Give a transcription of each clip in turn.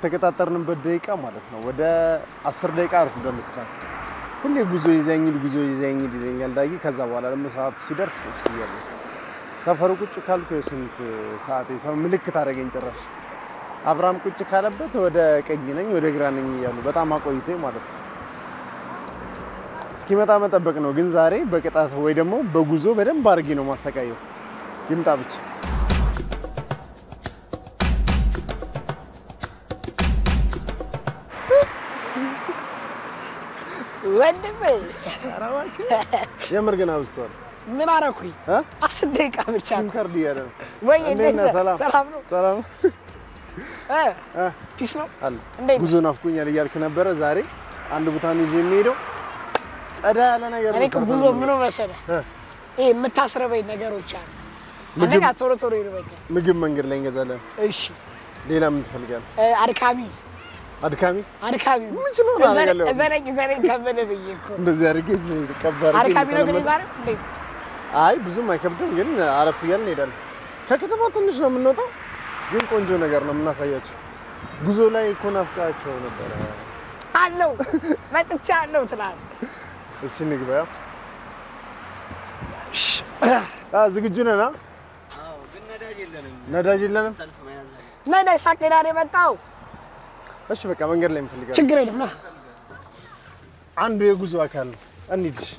የተቀጣጠርንበት ደቂቃ ማለት ነው ወደ አስር ደቂቃ አርፍዷል። እስካሁን ሁሌ ጉዞ ይዘኝ ሂድ፣ ጉዞ ይዘኝ ሂድ ይለኛል ዳጊ። ከዛ በኋላ ደግሞ ሰዓቱ ሲደርስ እሱ እያለ ሰፈሩ ቁጭ ካልኩ የስንት ሰዓት ሰው ምልክት አደረገኝ ጭራሽ። አብርሃም ቁጭ ካለበት ወደ ቀኝ ነኝ ወደ ግራ ነኝ እያሉ በጣም አቆይቶ ማለት ነው። እስኪመጣ መጠበቅ ነው። ግን ዛሬ በቅጣት ወይ ደግሞ በጉዞ በደንብ አድርጌ ነው ማሰቃየው። ይምጣ ብቻ። ወንድሜ የምር ግን አብዝተዋል። ምን አረኩኝ? እ? አስር ደቂቃ ብቻ ሲም ነው። ካርድ እያለ ነው። ወይ እንዴት እንዴት ነህ? ነህ? ሰላም ሰላም ነው? ሰላም እ? እ? ፒስ ነው? አለ እንዴት ጉዞ ናፍቆኛል እያልክ ነበረ። ዛሬ አንድ ቦታ ነው ይዤ የሚሄደው ጸዳ ያለ ነገር እኔ እኮ መስራት ጉዞ ነው ምኑ መሰለህ እ? ይሄ የምታስረበኝ ነገሮች አሉ። ምግብ- አንደኛ ቶሎ ቶሎ ይርበኛል። ምግብ መንገድ ላይ እንገዛለን። እሺ ሌላ ምን ትፈልጋለህ? እ፣ አድካሚ አድካሚ አድካሚ የምችለውን አደርጋለሁ። እዘነኝ እዘነኝ ከበደ ብዬ እኮ እንደዚህ አድርጌ ቀባር አድካሚ ነው ግን ዛሬ እንዴት አይ ብዙም አይከብድም፣ ግን አረፍ እያልን እንሄዳለን። ከከተማ ትንሽ ነው የምንወጣው፣ ግን ቆንጆ ነገር ነው የምናሳያቸው። ጉዞ ላይ እኮ ናፍቃቸው ነበረ። አለው መጥቻ አለው ትላለህ። እሺ እንግባ። ያው አ ዝግጁ ነን? አ? ነዳጅ የለንም። ነዳጅ ሳቄዳ ነው የመጣው። እሺ በቃ መንገድ ላይ እንፈልጋለን። ችግር የለም ና አንዱ የጉዞ አካል ነው። እንሂድ፣ እሺ።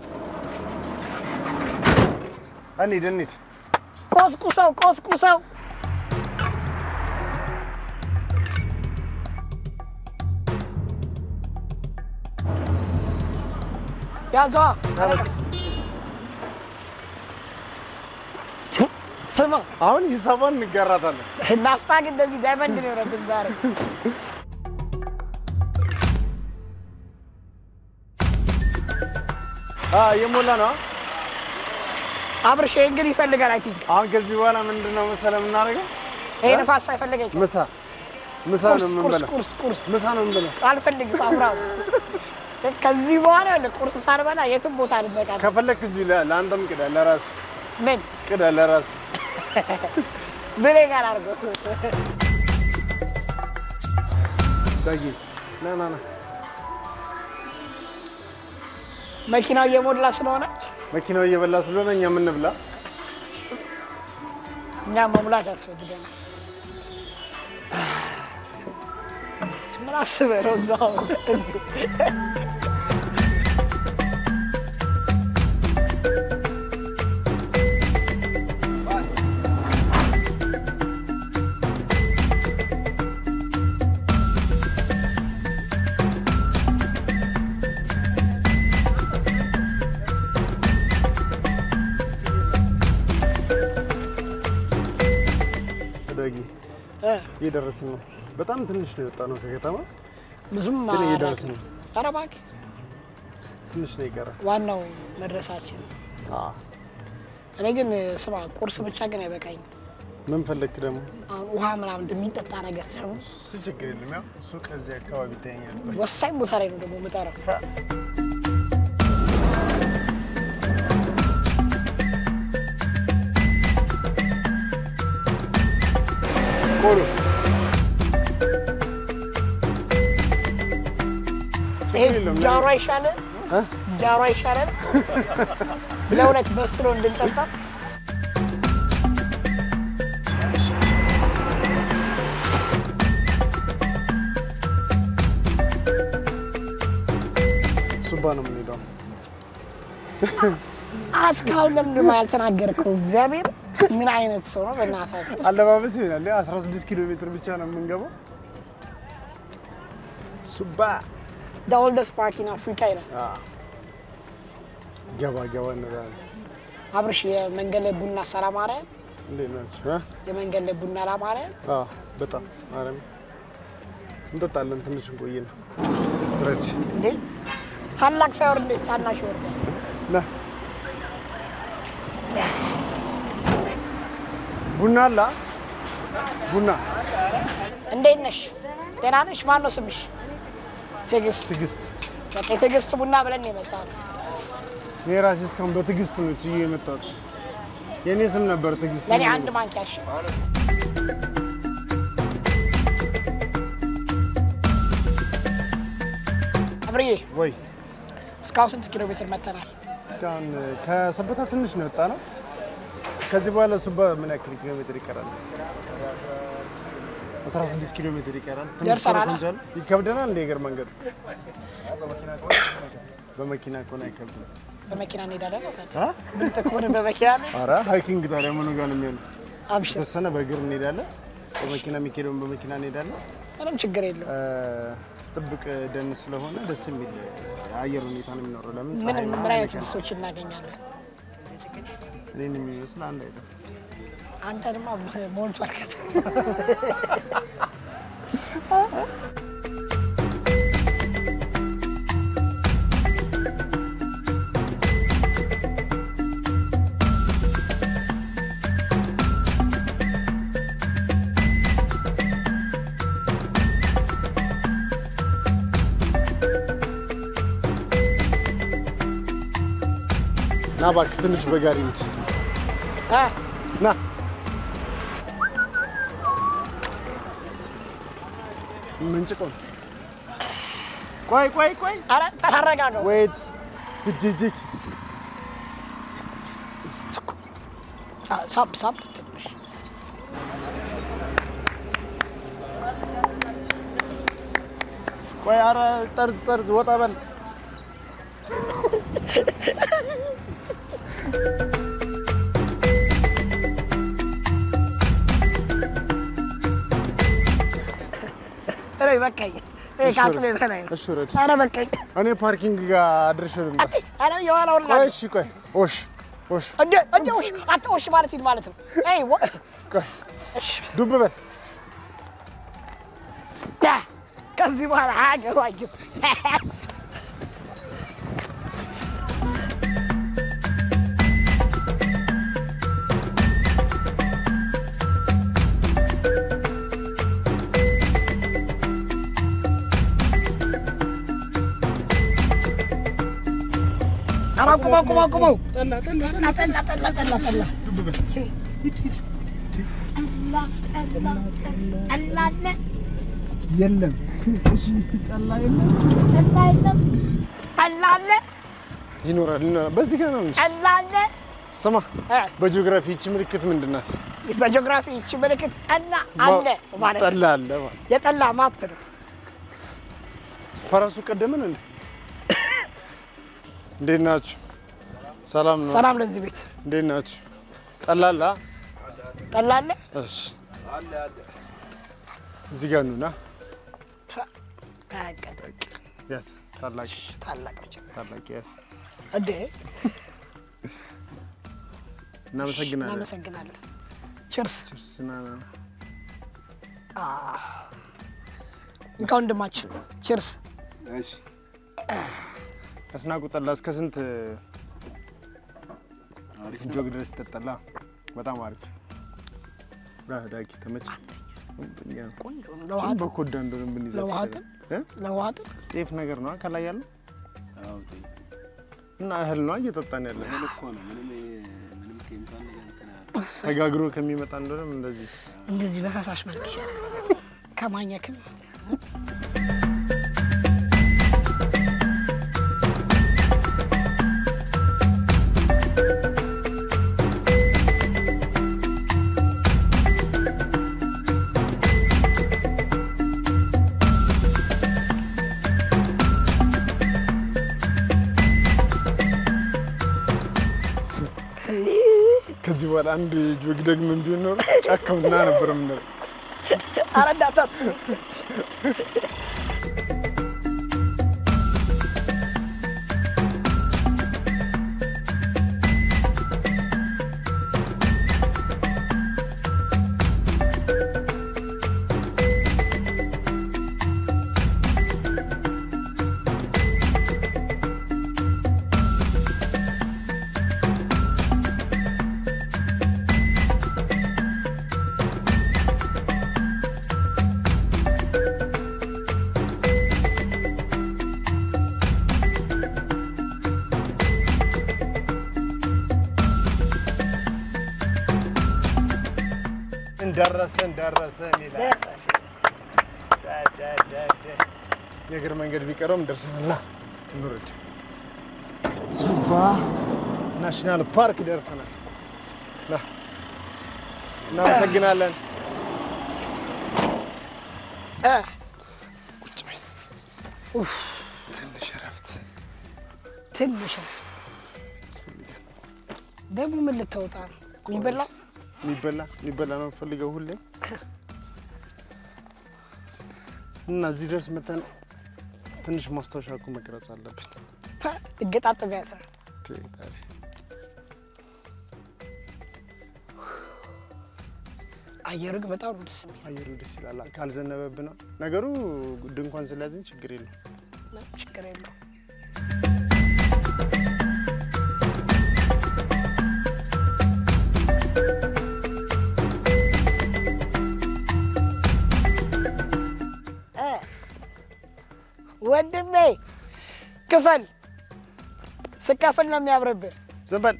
እንሂድ፣ እንሂድ። ቆስቁሰው ቆስቁሰው ያዘዋ ስማ አሁን ሂሳቧን እንጋራታለን። ናፍጣ ግን እንደዚህ ዳይመንድ ነው የሆነብን ዛሬ አ የሞላ ነው። አብርሽ ይሄን ግን ይፈልጋል አይ ቲንክ አሁን ከዚህ በኋላ ምንድን ነው መሰለህ የምናደርገው? ይሄ ንፋስ አይፈልገኝ ምሳ ምሳ ነው ቁርስ ቁርስ የምንበላው። ቁርስ ቁርስ ምሳ ነው የምንበላው። አልፈልግም አብራው ከዚህ በኋላ ያለ ቁርስ ሳልበላ የትም ቦታ ልበቃል ከፈለክ እዚሁ ለ- ለአንተም ቅዳ፣ ለራስ ምን ቅዳ፣ ለራስ ብሌ ጋር አድርገው ዳጊ ና ና ና። መኪናው እየሞላ ስለሆነ መኪናው እየበላ ስለሆነ እኛ የምንብላ እኛ መሙላት ያስፈልገናል። ምን አስበህ ነው እዛው ዳጊ እየደረስን ነው። በጣም ትንሽ ነው የወጣ ነው ከከተማ ብዙም ግን እየደረስን ነው። ኧረ እባክህ ትንሽ ነው የቀረ። ዋናው መድረሳችን። አዎ። እኔ ግን ስማ ቁርስ ብቻ ግን አይበቃኝም። ምን ፈለክ ደግሞ? አሁን ውሃ ምናምን እንደሚጠጣ ነገር ደግሞ እሱ ችግር የለም። ያው እሱ ከዚህ አካባቢ ይታየኛል። ወሳኝ ቦታ ላይ ነው ደግሞ የምጠራው። ቆሎ ይሄ ችግር የለም። ጃሮ አይሻለን? እ? ጃሮ አይሻለን? ለሁለት በስሎ እንድንጠጣ ሱባ ነው የምንሄደው። እስካሁን ለምንድን ነው ያልተናገርከው? እግዚአብሔር ምን አይነት ሰው ነው? በእናታችሁ አለባበስ ይሆናል። 16 ኪሎ ሜትር ብቻ ነው የምንገባው። ሱባ the oldest park in Africa ይላል። ገባ ገባ እንላለን። አብርሽ የመንገድ ላይ ቡና ሰላማርያም እንዴት ናችሁ? እ? የመንገድ ላይ ቡና ላማርያም አዎ በጣም ማርያም እንጠጣለን። ትንሽ እንቆይና ረድ እንዴ ታላቅ ሳይወርድ እንዴት ታናሽ ይወርዳል? ና ቡና አላ ቡና እንዴት ነሽ? ደህና ነሽ? ማን ነው ስምሽ? ትዕግስት። ትዕግስት። በቃ የትዕግስት ቡና ብለን ነው የመጣነው። እኔ ራሴ እስካሁን በትዕግስት ነው ችዬ የመጣሁት። የእኔ ስም ነበር ትዕግስት። ለእኔ አንድ ማንኪያ እሺ። አብርዬ ወይ እስካሁን ስንት ኪሎ ሜትር መተናል? እስካሁን ከሰበታ ትንሽ ነው የወጣ ነው። ከዚህ በኋላ እሱ በምን ያክል ኪሎ ሜትር ይቀራል? 16 ኪሎ ሜትር ይቀራል። ትንሽ ደርሰናል። ኮረኮንች አለ። ይከብደናል እንደ እግር መንገዱ በመኪና ከሆነ አይከብድም። በመኪና እንሄዳለን ነው አ? ብልጥ ከሆነ በመኪና ነው። ኧረ ሃይኪንግ ታዲያ ምኑ ጋር ነው የሚሆነው? አብሽር፣ የተወሰነ በእግር እንሄዳለን። በመኪና የሚካሄደውን በመኪና እንሄዳለን። ምንም ችግር የለው። እ፣ ጥብቅ ደን ስለሆነ ደስ የሚል የአየር ሁኔታ ነው የሚኖረው። ለምን ምን ፀሐይ ምን ምናምን አይነት አይቀርም። እንስሶች እናገኛለን? እኔን የሚመስል አንድ አይደለም። አንተ ድማ ሞልቷል። ከት ና እባክህ ትንሽ በጋሪ እንሂድ። አ ና ምንጭቆ ቆይ ቆይ ቆይ ኧረ ተረጋጋው። ወይት ጅጅጅ አ፣ ሳብ ሳብ ትንሽ ቆይ ኧረ ጠርዝ ጠርዝ ወጣ በል ኧረ በቃኝ። እኔ ከአቅሜ በላይ ነው። እሺ ውረድ። ኧረ በቃኝ። እኔ ፓርኪንግ ጋር አድርሼ ልምጣ። አት ኧረ የኋላውን ላ ቆይ እሺ ቆይ ኦሽ ኦሽ እንደ እንደ ውሽ አት ውሽ ማለት ምን ማለት ነው? አይ ወ ቆይ እሺ ዱብ በል ዳ ከዚህ በኋላ አያገባኝም። ኧረ ቁመው ቁመው ቁመው ጠላ ጠላ ጠላ ጠላ ጠላ ጠላ ሲ ጠላ ጠላ ጠላ አለ የለም ጠላ የለም ጠላ የለም ጠላ አለ ይኖራል ይኖራል በዚህ ጋር ነው እንጂ ጠላ አለ ስማ እ በጂኦግራፊ ይቺ ምልክት ምንድን ናት በጂኦግራፊ ይቺ ምልክት ጠላ አለ ማለት ነው። ጠላ አለ ማለት የጠላ ማፕ ነው። ፈረሱ ቀደምን እንዴ እንዴት ናችሁ ሰላም ነው ሰላም ለዚህ ቤት እንዴት ናችሁ ጠላ አለ አ? ጠላ አለ እሺ እዚህ ጋር ኑና ታቀቅ ያስ ታላቅ ታላቅ ብቻ ታላቅ ያስ እንዴ እናመሰግናለን እናመሰግናለን። ችርስ ችርስ ና ና እንካ ወንድማችን ችርስ። አስናቁ ጠላ እስከ ስንት ጆግ ድረስ ይጠጣላ? በጣም አሪፍ ዳ ዳጊ ተመቸ። ቆንጆ ነው። ለውሃት በኮዳ እንደሆነ ብንይዛት ለውሃትም ይሻላል። እ? ለውሃትም ጤፍ ነገር ነው ከላይ ያለው እና እህል ነው እየጠጣን ያለ ተጋግሮ ከሚመጣ እንደሆነም እንደዚህ እንደዚህ በፈሳሽ መልክ ይሻላል ከማኘክም ከዚህ በኋላ አንድ ጆግ ደግመን ቢሆን ኖሮ ጫካውና ነበር የምንለው። አረዳታት ደረሰን ደረሰን ይላል። ደረሰ። ዳ ዳ ዳ ዳ የእግር መንገድ ቢቀረውም ደርሰናል። ና እንውረድ። ሱባ ናሽናል ፓርክ ደርሰናል። ና እናመሰግናለን። እ፣ ቁጭ በይ። ትንሽ እረፍት ትንሽ እረፍት። ያስፈልጋል። ደግሞ ምን ልታወጣ ነው? የሚበላ የሚበላ የሚበላ ነው የምፈልገው ሁሌ እና እዚህ ድረስ መተን ትንሽ ማስታወሻ እኮ መቅረጽ አለብን። እገጣጥም ያስራል። አየሩ ግን በጣም ነው ደስ የሚል። አየሩ ደስ ይላል። ካልዘነበብን ነገሩ ድንኳን ስለያዝን ችግር የለም። ችግር የለው። ወንድሜ ክፈል። ስከፍል ነው የሚያምርብህ። ዝም በል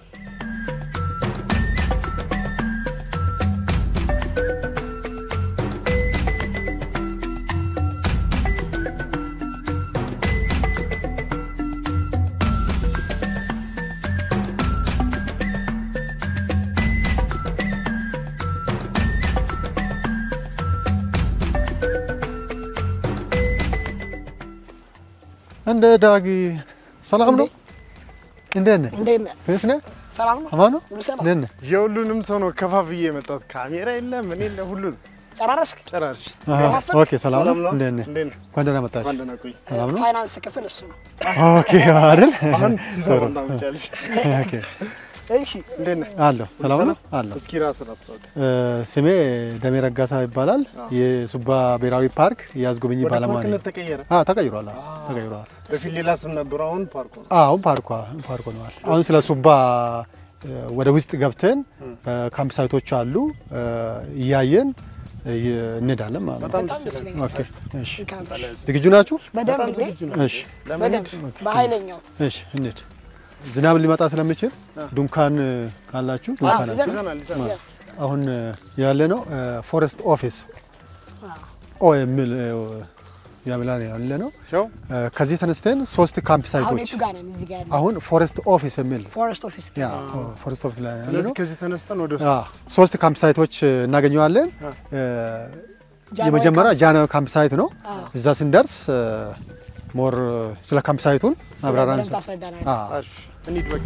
እንደ ዳጊ ሰላም ነው? እንዴት ነህ? እንዴት ነህ? ፌስ ነህ? ሰላም ነው? አማን ነው? ሁሉ ሰላም? እንዴት ነህ? የሁሉንም ሰው ነው ከፋፍዬ የመጣሁት። ካሜራ የለ ምን የለ ሁሉን ጨራረስክ? ጨራርሽ። አሃ፣ ከፋፍል? ኦኬ ሰላም ነው? ሰላም ነው? እንዴት ነህ? እንዴት ነህ? እንኳን ደህና መጣሽ። እንኳን ደህና ቆይ። ሰላም ነው? ፋይናንስ ክፍል እሱ ነው። ኦኬ አይደል? አሁን ጥሩ። ሰው እንዳመጫልሽ። ኦኬ እሺ እንዴት ነህ? አለሁ። ሰላም ነው? አለሁ። እስኪ ራስን አስተዋውቅ። እ፣ ስሜ ደሜ ረጋሳ ይባላል። የሱባ ብሔራዊ ፓርክ የአስጎብኚ ወደ ባለሙያ ነኝ። ፓርክነት ተቀየረ። አዎ ተቀይሯል። አዎ ተቀይሯል። በፊት ሌላ ስም ነበረው፣ አሁን ፓርኩ ነው። አሁን ፓርኳ ፓርክ ሆነዋል። አሁን ስለ ሱባ እ፣ ወደ ውስጥ ገብተን ካምፕ ሳይቶች አሉ እ፣ እያየን እ፣ እንሄዳለን ማለት ነው። በጣም በጣም ደስ ደስ ይላል። ይለኛል። ኦኬ እሺ። እንካም። ዝግጁ ናችሁ? በደንብ በጣም እንዴ? ዝግጁ ነው። እሺ ለመሄድ በደንብ በኃይለኛው እሺ እንሂድ። ዝናብ ሊመጣ ስለሚችል ድንኳን ካላችሁ ድንኳን አለ። ይዘን- ይዘናል ይዘናል። አሁን ያለ ነው ፎረስት ኦፊስ ኦ የሚል ያምላ ያለ ነው። ያው ከዚህ ተነስተን ሶስት ካምፕ አሁን ሳይቶች የቱ ጋር ነን? እዚህ ጋር ያለ አሁን ፎረስት ኦፊስ የሚል ፎረስት ኦፊስ ያ ፎረስት ኦፊስ ላይ ያለ ስለዚህ ነው። ከዚህ ተነስተን ወደ ውስጥ አዎ፣ ሶስት ካምፕ ሳይቶች እናገኘዋለን። ጃንሆይ የመጀመሪያ ካምፕ ጃንሆይ ካምፕ ሳይት ነው። አዎ። እዛ ስንደርስ ሞር ስለ ካምፕ ሳይቱን ማብራሪያ በደንብ እንሰጥ- ታስረዳናለህ። አዎ። አሪፍ እንሂድ በቃ።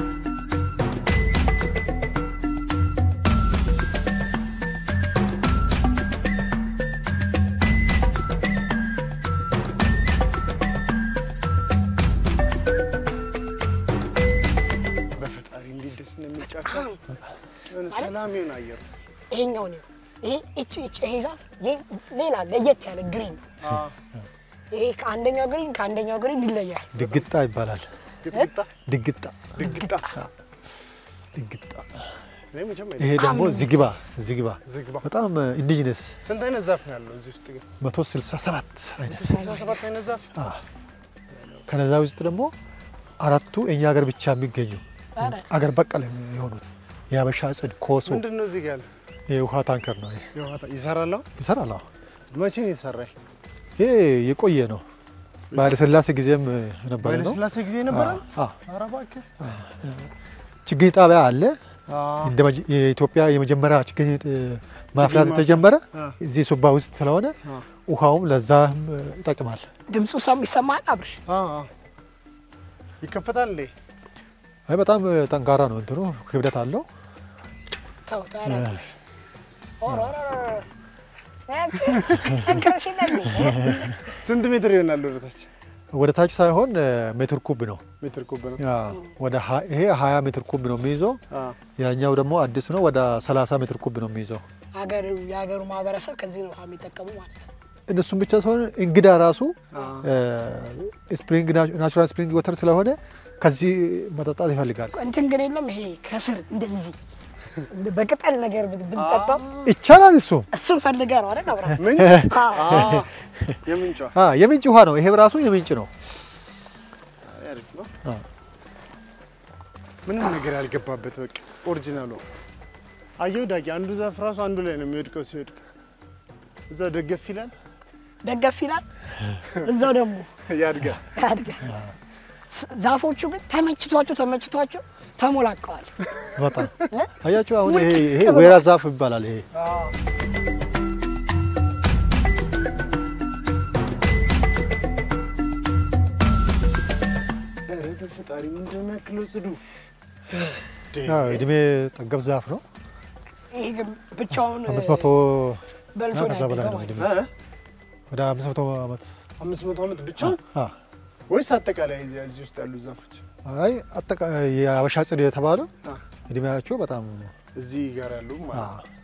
በፈጣሪ እንዴት ደስ ነው የሚጫካ የሆነ ሰላም ይሁን አየሩ። ይሄኛው ነው ይሄ እቺ እቺ ይሄ ዛፍ ይሄ ሌላ ለየት ያለ ግሪን ነው። ይሄ ከአንደኛው ግሪን ከአንደኛው ግሪን ይለያል። ድግጣ ይባላል። ግጥግጣ ድግጣ ድግጣ ድግጣ። እኔ መቼም ይሄ ደግሞ ዝግባ ዝግባ ዝግባ በጣም ኢንዲጂነስ ስንት አይነት ዛፍ ነው ያለው እዚህ ውስጥ ግን? 167 አይነት ስልሳ ሰባት አይነት ዛፍ ከነዛ ውስጥ ደግሞ አራቱ እኛ ሀገር ብቻ የሚገኙ ኧረ አገር በቀል የሆኑት የሀበሻ ጽድ፣ ኮሶ፣ ምንድን ነው እዚህ ጋር ያለው? የውሃ ታንከር ነው። ይሄ የውሃ ታ- ይሰራል አሁን? ይሰራል። አዎ። መቼ ነው የተሰራ? ይሄ የቆየ ነው። በኃይለሥላሴ ጊዜም ነበረ በኃይለ ነው። ሥላሴ ጊዜ ነበረ? አዎ። ኧረ እባክህ። ችግኝ ጣቢያ አለ። አዎ። እንደ መጀ- የኢትዮጵያ የመጀመሪያ ችግኝ እ፣ ማፍላት የተጀመረ አ። እዚህ ሱባ ውስጥ ስለሆነ አ። ውሃውም ለዛም እ፣ ይጠቅማል። ድምፁ ሰም ይሰማል። አብርሽ አዎ፣ አዎ። ይከፈታል እንዴ? አይ በጣም እ፣ ጠንካራ ነው። እንትኑ ክብደት አለው። ተው ተው አላውቅም። ኦሮ ኦሮ ኦሮ። አንተ ጠንከርሽለት ነው። ስንት ሜትር ይሆናል ወደ ታች? ወደ ታች ሳይሆን እ፣ ሜትር ኩብ ነው። ሜትር ኩብ ነው። ያ ወደ ሀ- ይሄ 20 ሜትር ኩብ ነው የሚይዘው። አዎ። ያኛው ደግሞ አዲስ ነው ወደ 30 ሜትር ኩብ ነው የሚይዘው። ሀገሩ የሀገሩ ማህበረሰብ ከዚህ ነው ውሃ የሚጠቀሙ ማለት ነው። እነሱም ብቻ ሳይሆን እንግዳ ራሱ ስፕሪንግ ናቹራል ስፕሪንግ ወተር ስለሆነ ከዚህ መጠጣት ይፈልጋል። እንትን ግን የለም ይሄ ከስር እንደዚህ በቅጠል ነገር ብት- ብንጠጣው ይቻላል። እሱ እሱን ፈልገህ ነው አይደል? አብርሃም ምንጭ? አዎ። አዎ። የምንጯ አ የምንጭ ውሃ ነው። ይሄ ራሱ የምንጭ ነው። አሪፍ ነው። አዎ። ምንም ነገር ያልገባበት በቃ ኦሪጂናሉ። አየው ዳጊ፣ አንዱ ዛፍ ራሱ አንዱ ላይ ነው የሚወድቀው። ሲወድቅ እዛ ደገፍ ይላል። ደገፍ ይላል። እዛው ደግሞ ያድጋል። ያድጋል። ስ- ዛፎቹ ግን ተመችቷቸው ተመችቷቸው ተሞላቀዋል። በጣም እ? አያችሁ። አሁን ይሄ ሙልጭ ይሄ ብሏል። ወይራ ዛፍ ይባላል። ይሄ ኧረ በፈጣሪ ምንድን ነው ያክለው ጽዱ ያው እድሜ ጠገብ ዛፍ ነው። ይሄ ግን ብቻውን አምስት መቶ በልቶ እና ነው ከዛ በላይ ያደገው ነው ማለት እድሜ ነው። እ? ወደ አምስት መቶ ዓመት አምስት መቶ ዓመት ብቻውን አ ወይስ አጠቃላይ እዚህ እዚህ ውስጥ ያሉ ዛፎች አይ አጠቃላይ የአበሻ ጽድ የተባለው አ፣ እድሜያቸው በጣም እዚህ ጋር ያሉ አ ማለት ነው።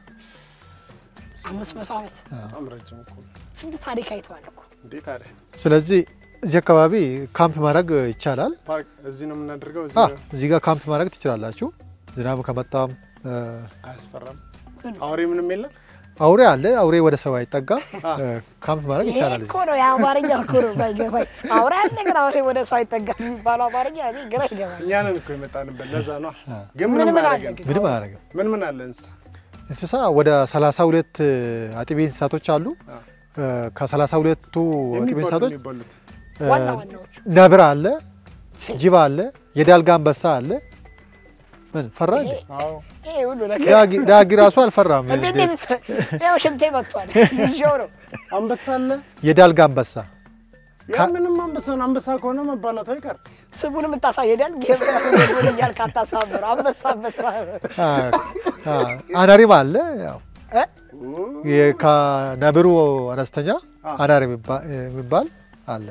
አምስት መቶ ዓመት በጣም ረጅም እኮ ነው። ስንት ታሪክ አይተዋል እኮ። እንዴት ታዲያ ስለዚህ እዚህ አካባቢ ካምፕ ማድረግ ይቻላል። ፓርክ እዚህ ነው የምናደርገው። እዚህ አ ነው። እዚህ ጋር ካምፕ ማድረግ ትችላላችሁ። ዝናብ ከመጣም እ፣ አያስፈራም። ምን? አውሬ ምንም የለም። አውሬ አለ። አውሬ ወደ ሰው አይጠጋም። እ፣ ካምፕ ማድረግ ይሄ ይቻላል። እኮ ነው የአማርኛ እኮ ነው ባይገባኝ። አውራ ያለ ግን አውሬ ወደ ሰው አይጠጋም የሚባለው አማርኛ እኔ ግራ ይገባኝ። እኛ ነን እኮ የመጣንበት ለዛ ነው። አ። ግን ምን ምንም ምን አለ አያደርገንም። ግን? ምንም አያደርግም። ምን ምን አለ እንስሳ እንስሳ ወደ 32 አጥቢ እንስሳቶች አሉ። አ። እ፣ ከ32ቱ አጥቢ የሚባሉ እንስሳቶች የሚባሉት እ፣ ዋና ዋናዎቹ ነብር አለ፣ ጅብ አለ፣ የዳልጋ አንበሳ አለ። ምን ፈራ እንዴ? አዎ ይሄ ሁሉ ነገር ዳጊ- ዳጊ ራሱ አልፈራም። እንዴ እንዴት ያው ሽንቴ መጥቷል ይዤው ነው አንበሳ አለ። የዳልጋ አንበሳ ያ ምንም አንበሳ ነው። አንበሳ ከሆነ መባላቱ አይቀር። ስሙን የምታሳየዳል ጌብራን እያልክ አታሳምር። አንበሳ አንበሳ አ፣ አ፣ አናሪም አለ። ያው እ? የ- ከነብሩ አነስተኛ አ። አናሪ የሚባ- የሚባል አለ።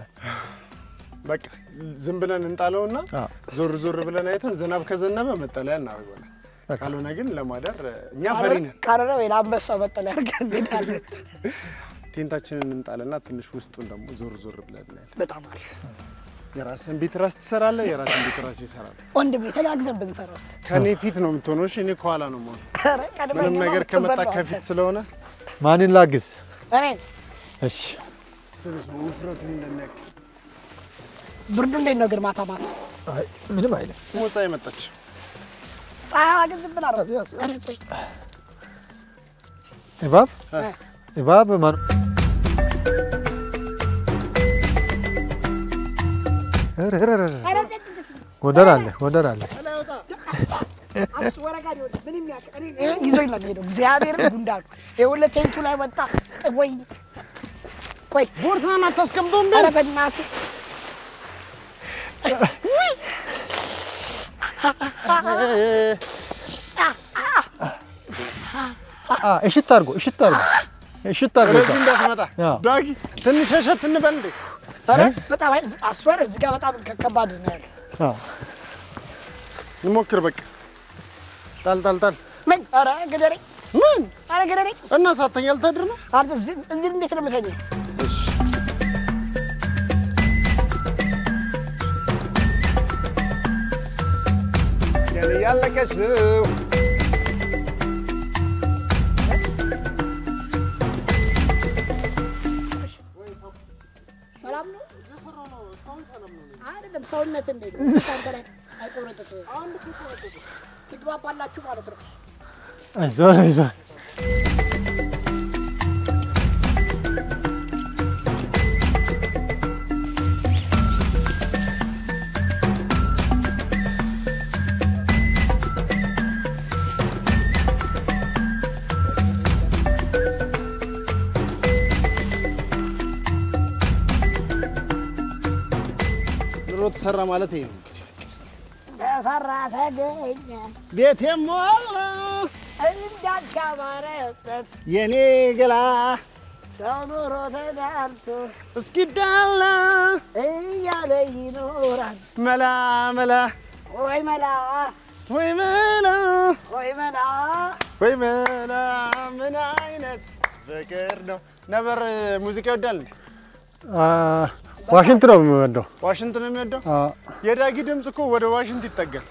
በቃ ዝም ብለን እንጣለውና አ፣ ዞር ዞር ብለን አይተን ዝናብ ከዘነበ መጠለያ እናደርገዋለን። በቃ። ካልሆነ ግን ለማደር እኛ ፈሪ ነን። ካረረ ወይ ለአንበሳው መጠለያ አድርገን እንሄዳለን። ቴንታችንን እንጣልና ትንሽ ውስጡን ደግሞ ዞር ዞር ብለን እናያለን። በጣም አሪፍ የራስን ቤት ራስ ትሰራለህ፣ የራስን ቤት ራስ ይሰራል። ወንድሜ ተጋግዘን ብንሰራውስ? ከኔ ፊት ነው የምትሆነው። እሺ እኔ ከኋላ ነው የምሆነው። ኧረ ቀድመን ምንም እኛማ ነገር ከመጣ ብትበላው ከፊት አንተ። ስለሆነ ማንን ላግዝ? እኔን እሺ ውፍረቱ እንደሚያክል ብርዱ እንዴት ነው ግን ማታ ማታ? አይ፣ ምንም አይልም። ሞጻ የመጣች ፀሐይዋ ግን ዝም ብላ ነው። ያዝ፣ ያዝ። ኧረ ቆይ፣ እባብ እ፣ እባብ ማን ኧረ፣ ኧረ፣ ኧረ፣ ኧረ። ኧረ ጥጥ ጥጥ ጥጥ። ጎንደር አለ ጎንደር አለ። አምስት ወረጋ ሊሆን ምንም ያውቅ እኔ ይሄ ይዞኝ ነው የሚሄደው። እግዚአብሔርን ጉንዳኑ ይኸውልህ ቴንቱ ላይ ወጣ። ወይ ቆይ ቦርሳን አታስቀምጠውም? ኧረ ቢያንስ በእናትህ አ እሽት አድርጎ እሽት አድርጎ እሽት አድርጎ ወደዚህ እንዳትመጣ አዎ። ዳጊ፣ ትንሽ ሸሸት እንበል እንዴ። ኧረ በጣም አይ አስወር እዚህ ጋር በጣም ከባድ ነው ያለው። አዎ። እንሞክር በቃ ጣል ጣል ጣል። ምን ኧረ ግደረኝ ምን ኧረ ግደረኝ እና ሳተኛ ልታድር ነው? አንተ እዚህ እዚህ እንዴት ነው የምተኛው? እሺ ገና እያለቀች ነው። ሰላም ነው አይደለም? ሰውነት እንዴት ነው? አንተ ላይ አይቆረጥም። ትግባባላችሁ ማለት ነው። አይዞህ አይዞህ ኑሮ ተሰራ ማለት ይሄ ነው እንግዲህ። ተሰራ ተገኘ ቤት የሞላ እንዳንቺ አማረበት የኔ ገላ ሰው ኑሮ ተዳልቶ እስኪዳላ እያለ ይኖራል። መላ መላ ወይ መላ ወይ መላ ወይ መላ ወይ መላ ምን አይነት ፍቅር ነው። ነበር ሙዚቃ ይወዳል እንዴ? አ፣ ዋሽንት ነው የሚወደው። ዋሽንት ነው የሚወደው። አ፣ የዳጊ ድምፅ እኮ ወደ ዋሽንት ይጠጋል።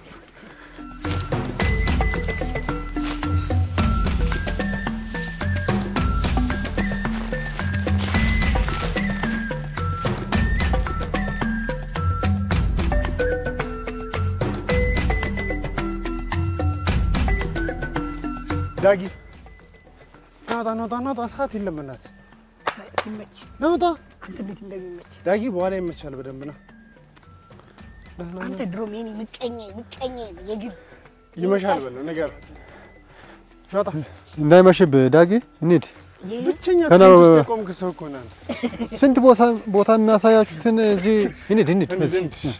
ዳጊ ናውጣ ናውጣ ናውጣ፣ ሰዓት የለም እናት። ሲመች ናውጣ አንተ እንዴት እንደሚመች ዳጊ በኋላ ይመቻል በደንብ ና አንተ ድሮም የኔ ምቀኛ ምቀኛ የግል ይመሻል በለው ነገር ናውጣ እንዳይመሽብህ ዳጊ እንሂድ። ብቸኛ ገና ክፍል ውስጥ የቆምክ ሰው እኮ ነህ አንተ። ስንት ቦታ ቦታ የሚያሳያችሁትን እዚህ እንሂድ እንሂድ። እንሂድ፣ እዚህ እንሂድ።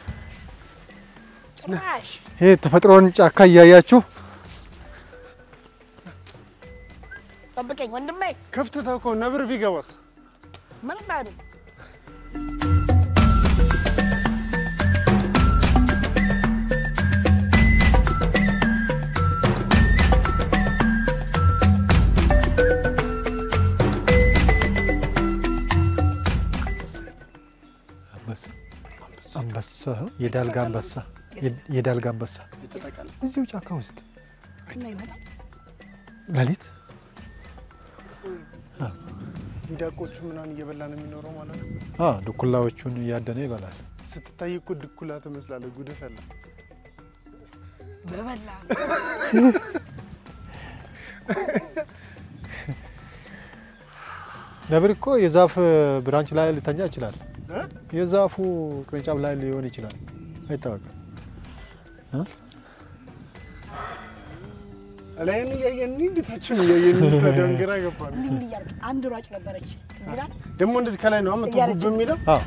ጭራሽ ይሄ ተፈጥሮን ጫካ እያያችሁ ጠብቀኝ ወንድሜ ክፍት ተውከው ነብር ቢገባስ ምንም አይደል አንበሳ የዳልጋ አንበሳ የዳልጋ አንበሳ የተጠቃለ እዚሁ ጫካ ውስጥ እና ይመጣል ሌሊት ሚዳቆቹ ምናምን እየበላ ነው የሚኖረው ማለት ነው። አ ድኩላዎቹን እያደነ ይበላል። ስትታይ እኮ ድኩላ ትመስላለህ። ጉድፍ ያለ በበላ ነብር እኮ የዛፍ ብራንች ላይ ሊተኛ ይችላል። እ? የዛፉ ቅርንጫፍ ላይ ሊሆን ይችላል። አይታወቅም። ላይን እያየን እንዲታችን እያየን እንዲታደን ግራ ገባን። እንዲህ እንዲህ እያልክ አንድ ሯጭ ነበረች ትዝ ይላል ደግሞ እንደዚህ ከላይ ነው አመጣ እያለች ጉብ የሚለው አዎ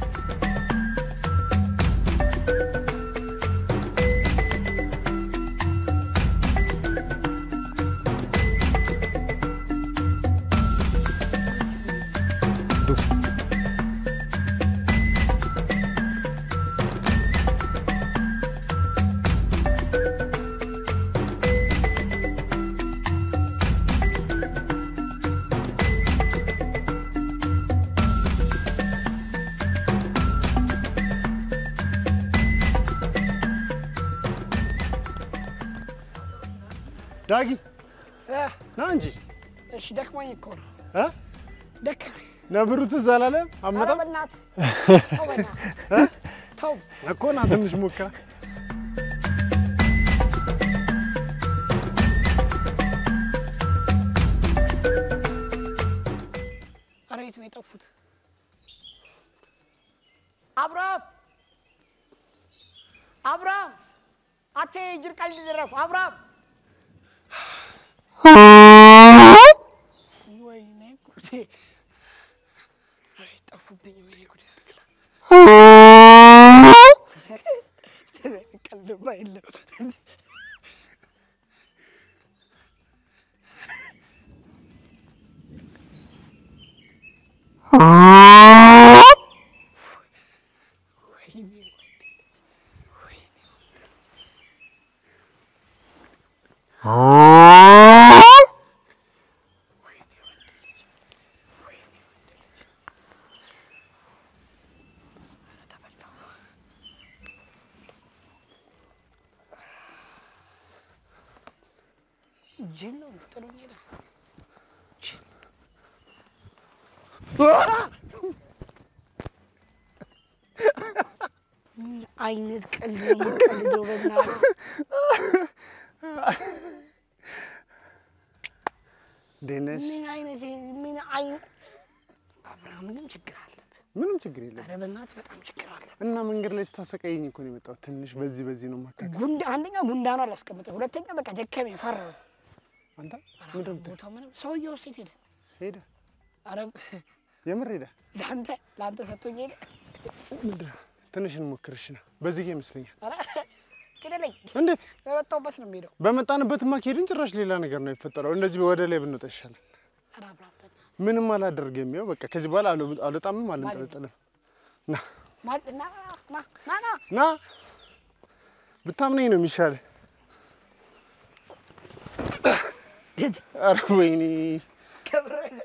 ዳጊ እ፣ ና እንጂ እሺ ደክሞኝ እኮ ነው እ? ደከመኝ ነብሩ ትዝ አላለም? ኧረ አመጣም በእናትህ ተው በእናትህ ተው እኮ ና ትንሽ ሞክራ ኧረ የት ነው የጠፉት አብርሃም አብርሃም አቴ ጅር ቀልድ ደረፉ አብርሃም ወይኔ ጉዴ ኧረ ጠፉብኝ ወይኔ ጉዴ ቀልድማ የለም ወይኔ ወይኔ ጅል ነው ጥሎኝ ሄደ። ጅል። ምን አይነት ቀልድ ነው የምትቀልደው? በእናትህ እንዴት ነሽ? ምን አይነት ምን አይነት አብርሃም ግን ችግር አለብህ። ምንም ችግር የለም። ኧረ በእናትህ በጣም ችግር አለብህ። እና መንገድ ላይ ስታሰቃየኝ እኮ ነው የመጣሁት። ትንሽ በዚህ በዚህ ነው ማካከል። ጉንዳ አንደኛ ጉንዳኑ አላስቀምጠም፣ ሁለተኛ በቃ ደከመኝ፣ ፈራሁ። አንተ ኧረ ምንድን ነው የምትለው? ቦታው ምንም ሰውዬው ሴት ሄደ። ሄደ ኧረ የምር ሄደ። ለአንተ ለአንተ ሰጥቶኝ ሄደ። ምንድን ነው? ትንሽ እንሞክርሽ ነው። በዚህ ይመስለኛል። ኧረ ግደለኝ፣ እንዴት የመጣሁበት ነው የሚሄደው። በመጣንበትማ ከሄድን ጭራሽ ሌላ ነገር ነው የሚፈጠረው። እንደዚህ ወደ ላይ ብንወጣ ይሻላል። ኧረ አብርሃም በእናትህ ምንም አላደርግም። ያው በቃ ከዚህ በኋላ አልወ- አልወጣምም አልንጠለጠልም። ና ማል- ና ና ና ና ና ብታምነኝ ነው የሚሻል። ኧረ ወይኔ ገብርኤል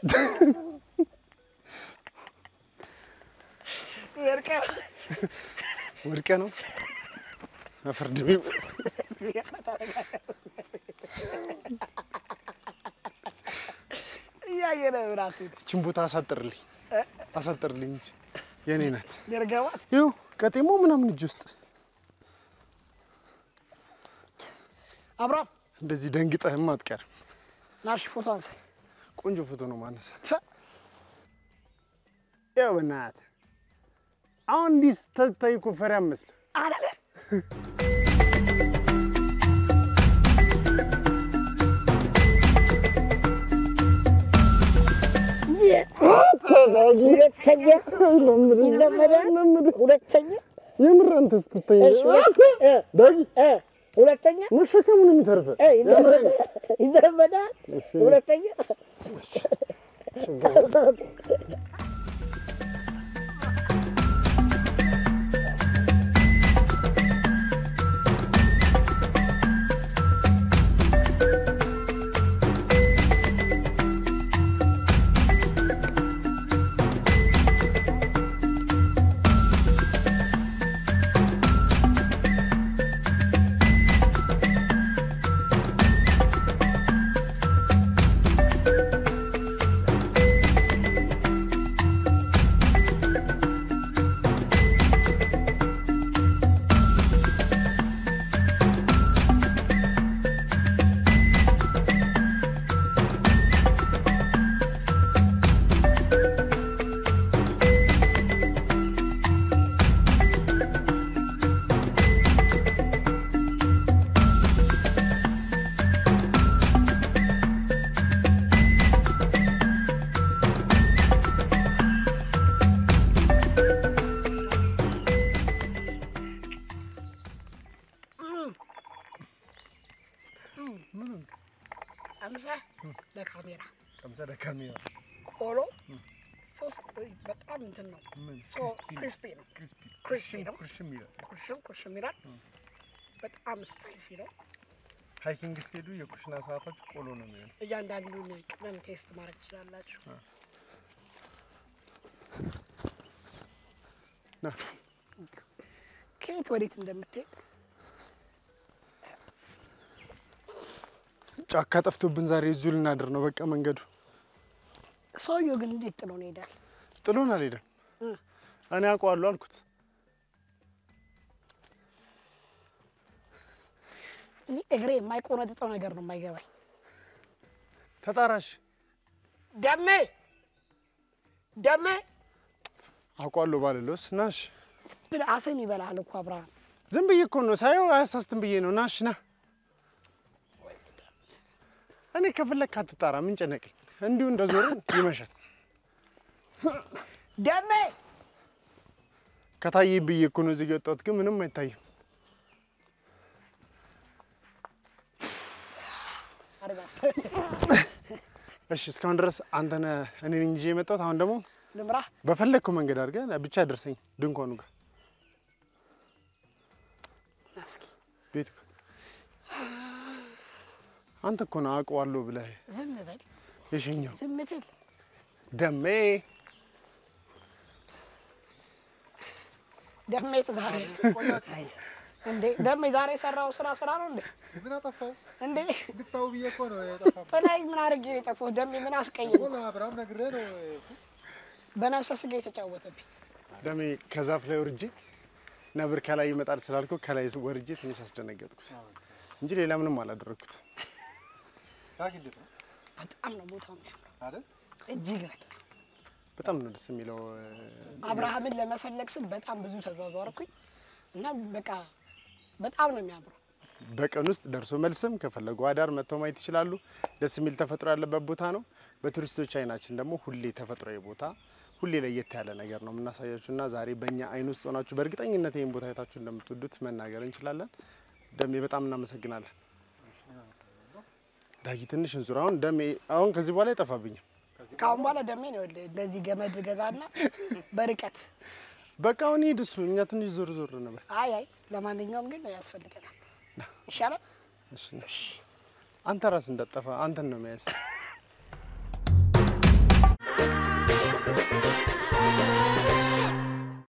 ወርቀ ወድቀ ነው አፈርድሜ እያየነ ብራቱ ይህችን ቦታ አሳጥርልኝ አሳጥርልኝ እንጂ የኔ ናት። ገርገባት ይኸው ቀጤሞ ምናምን እጅ ውስጥ አብርሃም እንደዚህ ደንግጠህም አትቀርም። ናሽ ፎቶ አንሳ። ቆንጆ ፎቶ ነው ማነሳ። ይኸው በእናትህ አሁን እንዲህ ስትታይ እኮ ፈሪ አትመስልም። አላለ ሁለተኛ ይለመዳል። ሁለተኛ የምር አንተ ስትታይ እሺ፣ እ፣ ዳጊ እ፣ ሁለተኛ መሸከሙ ነው የሚተርፈህ። እ፣ ይለመዳል። ይለመዳል። ሁለተኛ ቀምሰህ ለካሜራ ቀምሰህ ለካሜራ ቆሎ ሶስት በጣም እንትን ነው። ክሪስፒ ነው። ክሪስፒ ነው። ኩርሽም ይላል። ኩርሽም ኩርሽም ይላል። በጣም ስፓይሲ ነው። ሃይኪንግ ስትሄዱ የኩሽና ሰዓታችሁ ቆሎ ነው የሚሆነው። እያንዳንዱን ቅመም ቴስት ማድረግ ትችላላችሁ። ና ከየት ወዴት እንደምትሄድ ጫካ ጠፍቶብን ዛሬ እዚሁ ልናድር ነው። በቃ መንገዱ ሰውየው ግን እንዴት ጥሎ ነው ይሄዳል? ጥሎን አልሄደም። እ። እኔ አውቀዋለሁ አልኩት። እኔ እግሬ የማይቆነጥጠው ነገር ነው የማይገባኝ። ተጣራሽ ደሜ ደሜ አውቀዋለሁ ባልለውስ ናሽ ብለህ አፍህን ይበላል እኮ አብርሃም። ዝም ብዬ እኮ ነው ሳየው አያሳስትም ብዬ ነው። ናሽ ና እኔ ከፈለክ አትጣራ፣ ምን ጨነቀኝ። እንዲሁ እንደ ዞርን ይመሻል። ደሜ ከታየኝ ብዬ እኮ ነው እዚህ ጋ የወጣሁት፣ ግን ምንም አይታይም። አርጋስ እሺ እስካሁን ድረስ አንተ ነህ እኔ ነኝ ይዤ የመጣሁት። አሁን ደግሞ ልምራህ በፈለግከው መንገድ አድርገህ ብቻ ደርሰኝ ድንኳኑ ጋር ና እስኪ ቤት ጋር። አንተ እኮ ነው አውቀዋለሁ ብለህ ዝም በል የሸኘው ዝም ትል ደሜ ደሜ ዛሬ እንዴ ደሜ ዛሬ የሰራው ስራ ስራ ነው እንዴ ምን አጠፋው? እንዴ ግታው ብዬ እኮ ነው የጠፋው። ጥላይ ምን አድርጌ ነው የጠፋው? ደሜ ምን አስቀይም? እኮ ለአብርሃም ነግሬ ነው በነፍሰ ስጋ የተጫወተብኝ ደሜ ከዛፍ ላይ ወርጄ ነብር ከላይ ይመጣል ስላልከው ከላይ ወርጄ ትንሽ አስደነገጥኩት እንጂ ሌላ ምንም አላደረግኩት። ዳግ እንዴት ነው በጣም ነው ቦታው የሚያምረው፣ አይደል? እጅግ በጣም በጣም ነው ደስ የሚለው። አብርሃምን ለመፈለግ ስል በጣም ብዙ ተዟዟርኩኝ እና በቃ በጣም ነው የሚያምረው። በቀን ውስጥ ደርሶ መልስም ከፈለጉ አዳር መጥተው ማየት ይችላሉ። ደስ የሚል ተፈጥሮ ያለበት ቦታ ነው። በቱሪስቶች አይናችን ደግሞ ሁሌ ተፈጥሯዊ ቦታ ሁሌ ለየት ያለ ነገር ነው የምናሳያችሁ እና ዛሬ በእኛ አይን ውስጥ ሆናችሁ በእርግጠኝነት ይህን ቦታ አይታችሁ እንደምትወዱት መናገር እንችላለን። ደሜ በጣም እናመሰግናለን። ዳጊ ትንሽ እንዙር። አሁን ደሜ አሁን ከዚህ በኋላ አይጠፋብኝም። ከአሁን በኋላ ደሜ ነው ይኸውልህ፣ እንደዚህ ገመድ ገዛና በርቀት በቃ አሁን ሂድ እሱ፣ እኛ ትንሽ ዞር ዞር ነበር። አይ አይ፣ ለማንኛውም ግን ያስፈልገናል። ይሻላል። እሺ ነሽ አንተ ራስ እንዳጠፋ አንተን ነው መያዝ። Thank